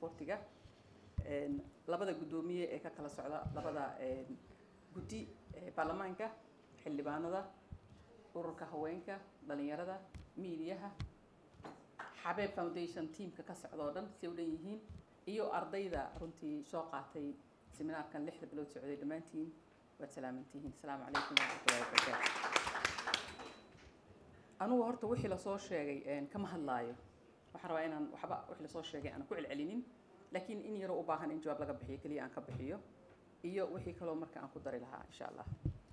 sportiga labada guddoomiye ee ka kala socda labada guddi ee baarlamaanka xildhibaanada ururka haweenka dhalinyarada miidiyaha xabeeb foundation teamka ka socda oo dhan si u dhan yihiin iyo ardayda runtii soo qaatay seminaarkan lixda bilood socday dhammaantiin waad salaamantihiin asalaamu calaykum waraxmatullahi wabarakaatu anugu horta wixii lasoo sheegay kama hadlaayo waxaan rabaa inaan waxba wixii lasoo sheegay aan ku celcelinin laakiin in yaroo u baahan in jawaab laga bixiyo keliya aan ka bixiyo iyo wixii kaloo marka aan ku dari lahaa insha allah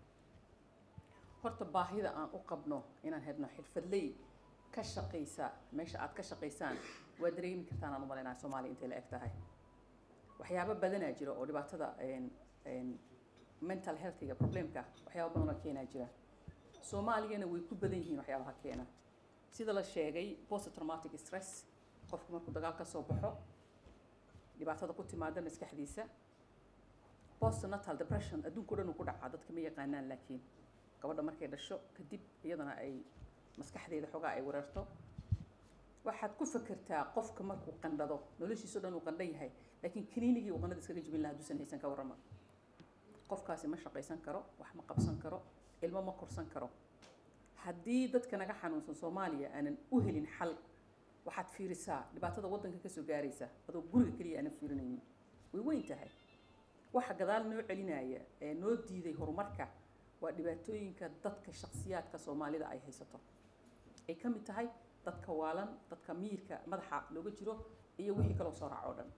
horta baahida aan u qabno inaan hedno xirfadley ka shaqaysa meesha aad ka shaqaysaan waa dareemi kartaan aan u malaynaya soomaaliya intay la eg tahay waxyaabo badanaa jira oo dhibaatada mental healthiga problemka waxyaaba badan oo keenaa jira soomaaliyana way ku badan yihiin waxyaabaha keena sida la sheegay post traumatic stress qofku markuu dagaal ka soo baxo dhibaatada ku timaada maskaxdiisa post natal depression adduunka o dhan uu ku dhacaa dadka ma yaqaanaan laakiin gabadha markay dhasho kadib iyadana ay maskaxdeeda xoogaa ay weerarto waxaad ku fakertaa qofka markuu qandhado noloshiisa o dhan uu qandhan yahay laakiin kaniinigii uu qandhada iskaga jibin lahaa hadduusan haysan ka warrama qofkaasi ma shaqaysan karo wax ma qabsan karo ilmo ma korsan karo haddii dadka naga xanuunsan soomaaliya aanan u helin xal waxaad fiirisaa dhibaatada waddanka kasoo gaaraysa adoo guriga keliya aanan fiirinaynin way weyn tahay waxa gadaal noo celinaya ee noo diiday horumarka waa dhibaatooyinka dadka shaksiyaadka soomaalida ay haysato ay ka mid tahay dadka waalan dadka miyirka madaxa looga jiro iyo wixii kaloo soo raac oo dhan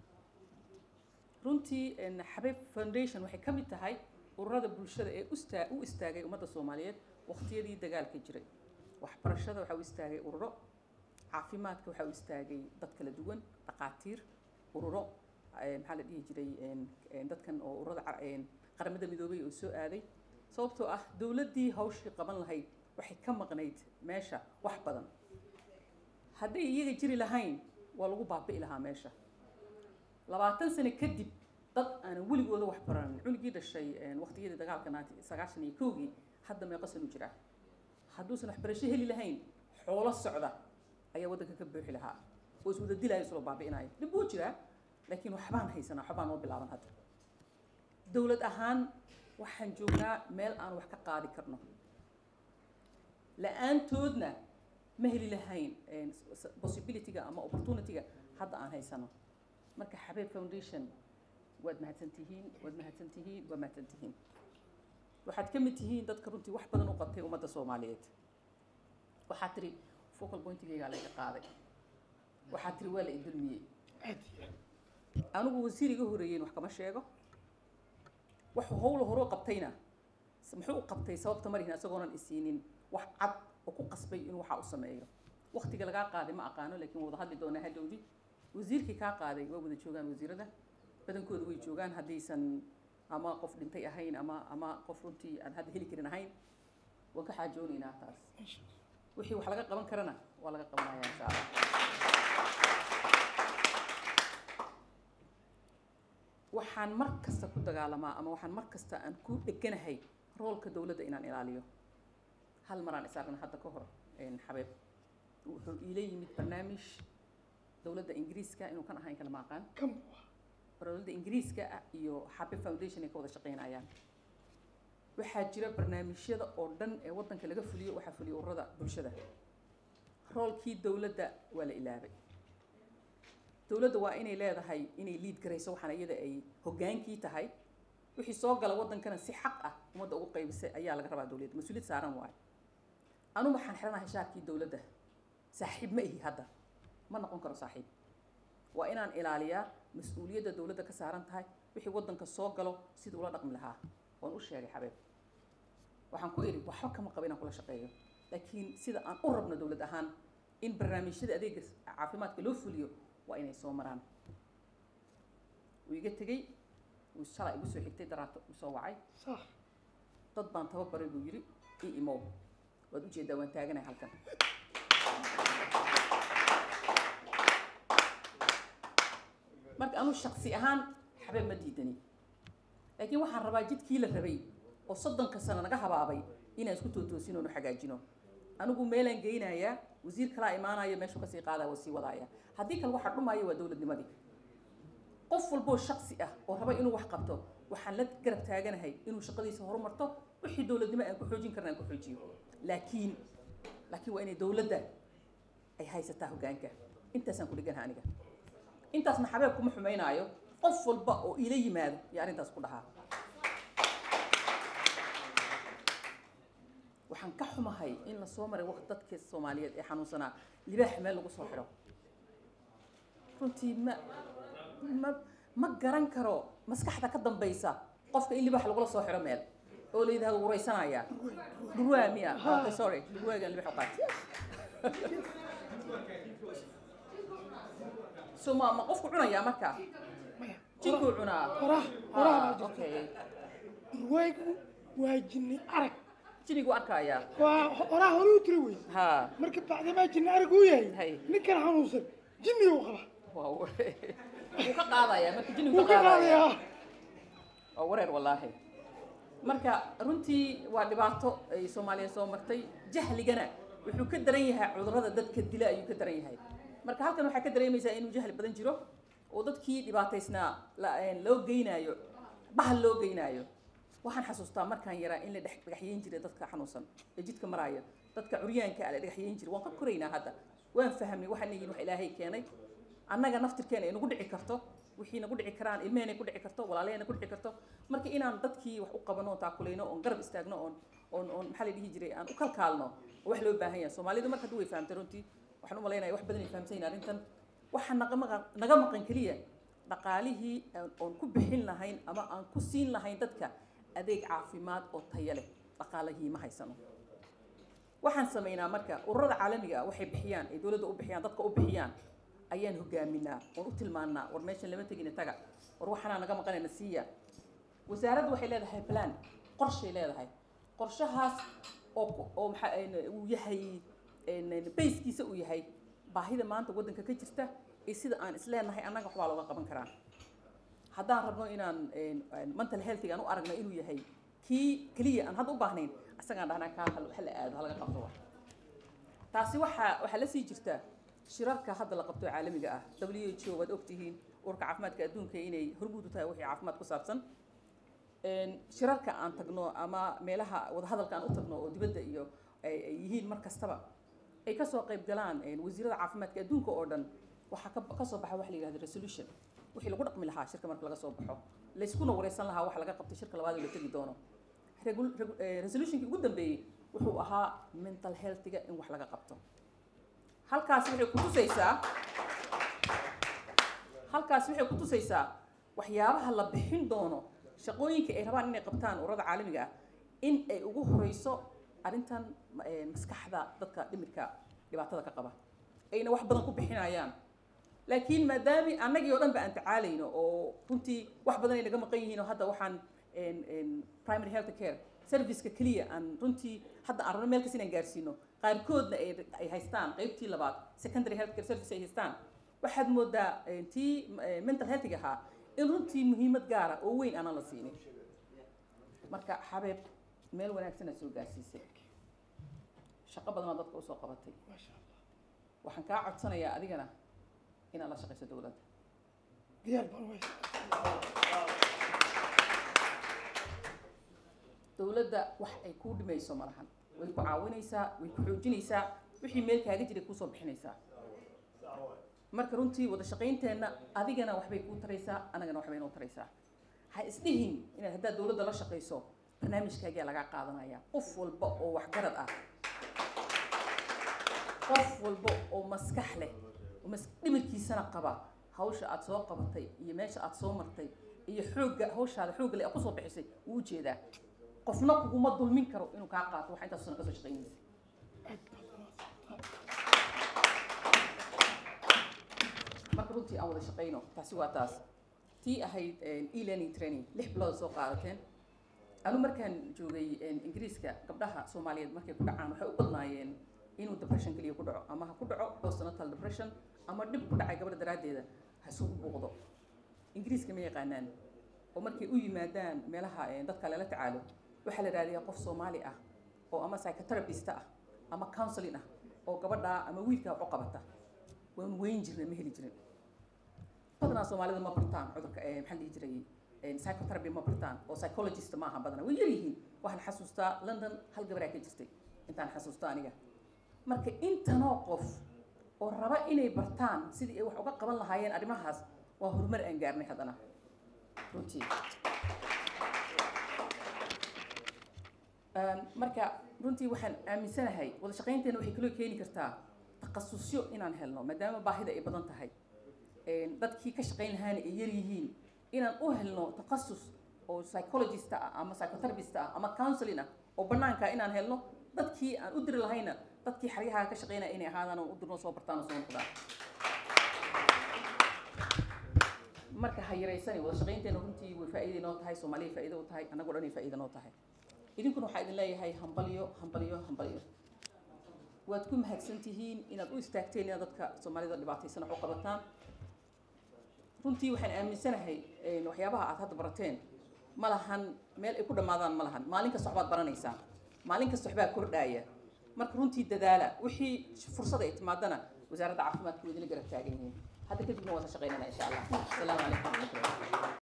runtii xabeeb foundation waxay ka mid tahay ururada bulshada ee ustaa u istaagay ummadda soomaaliyeed waqtiyadii dagaalka jiray waxbarashada waxaa u istaagay ururo caafimaadka waxaa u istaagay dad kala duwan dhaqaatiir ururo maxaa la dhihi jiray dadkan oo ururada qaramada midoobay oo soo aaday sababtoo ah dowladdii hawshii qaban lahayd waxay ka maqnayd meesha wax badan hadday iyaga jiri lahayn waa lagu baabi'i lahaa meesha labaatan sano kadib dad aanan weligooda wax baranin cunugii dhashay waqtiyadii dagaalka naati sagaashan iyo kowgii hadda meeqa sanu jiraa hadduusan waxbarasho heli lahayn xoolo socda ayaa waddanka ka buuxi lahaa oo iswada dilaayo isloo baabi'inayo dhib buu jiraa laakiin waxbaan haysanaa waxbaan noo bilaaban hadda dowlad ahaan waxaan joognaa meel aan wax ka qaadi karno la-aantoodna ma heli lahayn possibilityga ama opportunityga hadda aan haysano marka xabeeb foundation waad mahadsan tihiin waad mahadsan tihiin waad mahadsan tihiin waxaad ka mid tihiin dadka runtii wax badan u qabtay ummadda soomaaliyeed waxaad tiri focal pointigaygaa layga qaaday waxaad tiri waa la idulmiyey anigu wasiir iga horeeyeyn wax kama sheego waxuu howla hore u qabtayna muxuu u qabtay sababta marihin isagoonan isiinin wax cad oo ku qasbay inuu waxaa u sameeyo waktiga lagaa qaaday ma aqaano laakiin wada hadli doonaa hadhowdii wasiirkii kaa qaaday waa wada joogaan wasiirada badankooda way joogaan haddaysan ama qof dhintay ahayn ama ama qof runtii aan hadda heli karin ahayn waan ka xaajoonaynaa taas wixii wax laga qaban karana waa laga qabanaya insha allah waxaan mar kasta ku dagaalamaa ama waxaan mar kasta aan ku dheganahay roolka dowladda inaan ilaaliyo hal maraan isaarna hadda ka hor xabeeb wuxuu iila yimid barnaamij dowladda ingiriiska inuu kan ahayn kala ma aqaan dowladda ingiriiska ah iyo xabeeb foundation ay ka wada shaqaynayaan waxaa jira barnaamijyada oo dhan ee waddanka laga fuliyo waxaa fuliya ururada bulshada roolkii dowladda waa la ilaabay dowladda waa inay leedahay inay liid garayso waxaana iyada ay hoggaankii tahay wixii soo gala waddankana si xaq ah ummadda ugu qaybisay ayaa laga rabaa dowladda mas-uuliyad saaran waayo anu waxaan xidhanahay shaarkii dowladda saaxiib ma ihi hadda ma noqon karo saaxiib waa inaan ilaaliyaa mas-uuliyadda dowladda ka saaran tahay wixii waddanka soo galo sida ula dhaqmi lahaa waan u sheegay xabeeb waxaan ku idhi waxba kama qaba inaan kula shaqeeyo laakiin sida aan u rabno dowlad ahaan in barnaamijyada adeega caafimaadka loo fuliyo waa inay soo maraan wuu iga tegey wuu shalay igu soo xigtay daraato uu soo wacay dad baan tababaray buu yidhi ii imow waad ujeedaa waan taaganahay halkan marka anuu shaksi ahaan xabeeb ma diidani laakiin waxaan rabaa jidkii la rabay oo soddonka sano naga habaabay inaan isku tootoosin oonu hagaajino anigu meelaan geynayaa wasiir kalaa imaanaya meeshuu kasii qaadaya waa sii wadaaya haddii kale waxaa dhumaya waa dowladnimadii qof walboo shaksi ah oo raba inuu wax qabto waxaan la garab taaganahay inuu shaqadiisa horumarto wixii dowladnimo aan ku xoojin karna aan ku xoojiyo laakiin laakiin waa inay dowladda ay haysataa hoggaanka intaasaan ku dheganaha aniga intaasna xabeeb kuma xumaynaayo qof walba oo iila yimaado iyo arrintaas ku dhahaa waxaan ka xumahay in la soo maray waqti dadka soomaaliyeed ee xanuunsanaa libaax meel lagu soo xidho runtii ma ma ma garan karo maskaxda ka dambaysa qofka in libaax lagula soo xidho meel oo la yidhahdo wareysanaya dhurwaa miya okay sorry dhurwaagan libaax u qaatay so ma ma qofku cunayaa marka jinkuu cunaa qoraha qoraha baa jirta okay durwaagu waa jinni arag jinigu arkayaa waa qoraha hore u tiri wey ha marka bacdamaa jinni arag uu Hay. yahay ninkan xanuunsan jinni uu qaba waa ware- wuu ka qaadayaa marka jinigu wuu ka qaadayaa waa wareer wallaahi marka runtii waa dhibaato ay soomaaliya soo martay jahligana wuxuu ka daran yahay cudurrada dadka dila ayuu ka daran yahay marka halkan waxaa ka dareemaysaa inuu jahli badan jiro oo dadkii dhibaataysnaa la- een, loo geynaayo bahal loo geynaayo waxaan xasuustaa markaan yaraa in la dhex dhagaxyeyn jiray dadka xanuunsan ee jidka maraaya dadka curyaanka ah la dhagaxyeyn jiray waan ka koraynaa hadda waan fahamnay waxaan yihiin wax ilaahay keenay annaga naftirkeena ay nagu dhici karto wixii nagu dhici karaan ilmeheenay ku dhici karto walaalaheenay ku dhici karto marka inaan dadkii wax u qabano oon taakulayno oon garab istaagno oon oon oon maxaa la dhihi jiray aan u kalkaalno oo wax loo baahan yahay soomaalidu marka hadda way fahamtay runtii waxaan u malaynaya wax badan ay fahamsan yihin arrintan waxaa naga maqan naga maqan keliya dhaqaalihii aan- oon ku bixin lahayn ama aan ku siin lahayn dadka adeeg caafimaad oo tayo leh dhaqaalihii ma haysano waxaan samaynaa marka ururada caalamiga ah waxay bixiyaan ay dowladda u bixiyaan dadka u bixiyaan ayaan hogaaminaa oon u tilmaannaa war meeshan lama tegina taga war waxaanaa naga maqanayna siiya wasaaraddu waxay leedahay plan qorshay leedahay qorshahaas oo ku- oo maxaa een, uu yahay een, bayskiisa uu yahay baahida maanta waddanka ka jirta iyo sida aan isleenahay annaga waxbaa looga qaban karaa haddaan rabno inaan een, een, mental healthiga aan u aragno inuu yahay kii keliya aan hadda u baahnayn isagaan dhahnaa kaa hal hala aado halaga qabto wax taasi waxaa waxaa la sii jirta shirarka hadda la qabto ee caalamiga ah w h o waad ogtihiin urka caafimaadka adduunka inay hormuud u tahay wixii caafimaad ku saabsan Een, shirarka aan tagno ama meelaha wadahadalka aan u tagno oo dibadda iyo ay ay yihiin mar kastaba ay kasoo qayb galaan een, wasiirada caafimaadka adduunka oo dhan waxaa ka kasoo baxa waxa la yidhahda resolution wixii lagu dhaqmi lahaa shirka marka laga soo baxo layskuna wareysan lahaa waxa laga qabtay shirka labaad oo la tegi doono Regul- regu- eh, resolutionkii ugu dambeeyey wuxuu ahaa mental healthiga in wax laga qabto halkaas waxay ku tusaysaa halkaas waxay ku tusaysaa waxyaabaha la bixin doono shaqooyinka ay rabaan inay qabtaan ururada caalamiga ah in ay ugu horeyso arrintan ma- eh, maskaxda dadka dhimirka dhibaatada ka qaba ayna wax badan ku bixinayaan laakiin maadaami annagii oo dhan ba aan tacaalayno oo runtii wax badan ay naga maqan yihiin oo hadda waxaan een- een primary health care serviceka keliya aan runtii hadda aan rabno meel kas inaan gaarsiino qaarkoodna ay ay haystaan qaybtii labaad secondary health care service ay haystaan waxaad moodaa een, tii eh, mental healthiga ahaa in runtii muhiimad gaara oo weyn aanan la siinin marka xabeeb meel wanaagsana soo gaarsiisay shaqo badanoo dadka usoo qabatay maasha allah waxaan kaa codsanayaa adigana inaad la shaqayso dowladda diyaar baan u haysaa dowladda wax ay kuu dhimayso ma lahan way ku caawinaysaa way ku xoojinaysaa wixii meel kaaga jiray kuusoo bixinaysaa marka runtii wada shaqaynteenna adigana waxbay kuu taraysaa anagana waxbay noo taraysaa ha isdhihin inaad haddaad dowladda la shaqayso barnaamijkaagaa lagaa qaadanaya qof walba oo waxgarad ah qof walba oo maskax leh oo mas dhimirkiisana qaba hawsha aad soo qabatay iyo meesha aad soo martay iyo xoogga hawshaada xoogga leh aad kusoo bixisay wuu u jeedaa qofna kuguma dulmin karo inuu kaa qaato waxa intaas sana kasoo shaqaynaysa marka runtii aan wada shaqayno taasi waa taas tii ahayd e-learning training lix bilood soo qaadateen anu markaan joogay ingiriiska gabdhaha soomaaliyeed markay ku dhacaan waxay u badnaayeen inuu depression keliya ku dhaco ama ha ku dhaco postnatal depression ama dhib ku dhacay gabadha daraaddeeda ha isugu buuqdo ingiriiska ma yaqaanaan oo markay u yimaadaan meelaha eh, dadka lala tacaalo waxaa la raadiyaa qof soomaali ah oo ama psychotherapist ah ama counseling ah oo gabadha ama wiilka wax u qabata waan weyn jirnay ma heli jirin badanaa soomaalida ma bartaan cudurka eh, maxaa la dhihi jiray eh, psychotherapy ma bartaan oo psychologist ma aha badanaa way yaryihiin waxaan xasuustaa london hal gabaraa ka jirtay intaan xasuusta aniga marka intanoo qof oo raba inay bartaan sidii ay wax uga qaban lahaayeen arrimahaas waa horumar aan gaarnay haddana runtii Um, marka runtii waxaan aaminsanahay wada shaqaynteena waxay kaloo keeni kartaa takhasusyo inaan helno maadaama baahida ay badan tahay Een, dadkii ka shaqayn lahaana ay yar yihiin inaan u helno takhasus oo psychologist ah ama psychotherapist ah ama counseling ah oo banaanka ah inaan helno dadkii aan u diri lahayna dadkii xeryaha ka shaqaynaya inay ahaadaan oo u dirno soo bartaan oo soo noqdaan marka ha yaraysani wada shaqaynteena runtii way faa'iido inoo tahay soomaaliya faa'iido u tahay annagoo dhan ay faa'iido noo tahay idinkuna waxaa idin leeyahay hambalyo hambalyo hambalyo waad ku mahadsan tihiin inaad u istaagteen inaad dadka soomaalida dhibaataysan wax u qabataan runtii waxaan aaminsanahay een, waxyaabaha aad hadda barateen ma lahan meel ay ku dhammaadaan ma lahan maalin kasta waxbaad baranaysaa maalin kasta waxbaa kordhaaya marka runtii dadaala wixii fursad ay timaadana wasaaradda caafimaadka waa idinla garab taagan yihiin hadda kadibna waan ka shaqaynana insha allah asalaamu calaykum waraxmatullahi